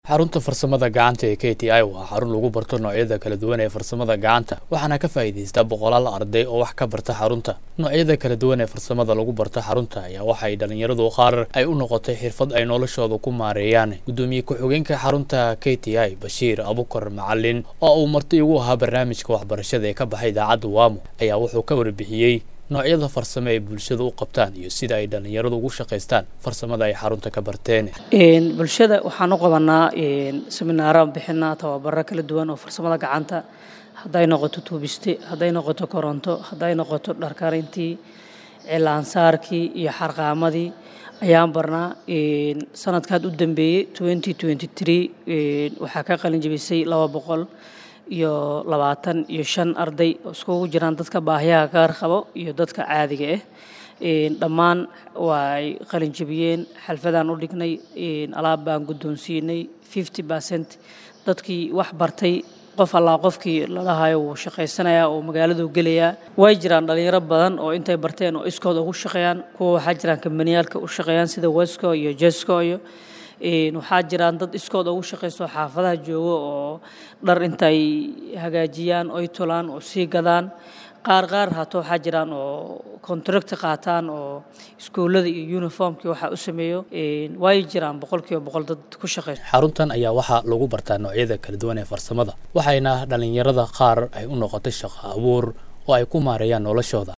xarunta farsamada gacanta ee k t i waa xarun lagu barto noocyada kala duwan ee farsamada gacanta waxaana ka faa'iidaysta boqolaal arday oo wax ka barta xarunta noocyada kala duwan ee farsamada lagu barto xarunta ayaa waxa ay dhallinyaradu qaar ay u noqotay xirfad ay noloshooda ku maareeyaan gudoomiye ku-xigeenka xarunta k t i bashiir abukar macalin oo uu marti ugu ahaa barnaamijka waxbarashada ee ka baxay idaacadda waamo ayaa wuxuu ka warbixiyey noocyada farsamo ay bulshada u qabtaan iyo sida ay dhallinyaradu ugu shaqaystaan farsamada ay xarunta ka barteen bulshada waxaan u qabanaa seminaaraan bixinaa tababaro kala duwan oo farsamada gacanta hadday noqoto tuubiste hadday noqoto koronto hadday noqoto dharkarintii cilaansaarkii iyo xarqaamadii ayaan barnaa sanadkaad u dambeeyey waxaa ka qalin jebisay laba boqol iyo labaatan iyo shan arday oo iskugu jiraan dadka baahiyaha gaar qabo iyo dadka caadiga ah dhammaan waa ay qalin jebiyeen xalfadaan u dhignay alaab baan guddoonsiinay fifty percent dadkii wax bartay qof allaa qofkii lalahayo wuu shaqaysanayaa oo magaaladu gelayaa way jiraan dhalinyaro badan oo intay barteen oo iskood ugu shaqeeyaan kuwa waxaa jiraan kambaniyaalka u shaqeeyaan sida wesco iyo jesco iyo waxaa jiraan dad iskood ugu shaqaysto xaafadaha joogo oo dhar intay hagaajiyaan oy tolaan oo sii gadaan qaar qaar haato waxaa jiraan oo contract qaataan oo iskuullada iyo uniformkii waxaa u sameeyo way jiraan boqolkiiba boqol dad ku shaqaysto xaruntan ayaa waxaa lagu bartaa noocyada kala duwan ee farsamada waxayna dhallinyarada qaar ay u noqotay shaqo abuur oo ay ku maareeyaan noloshooda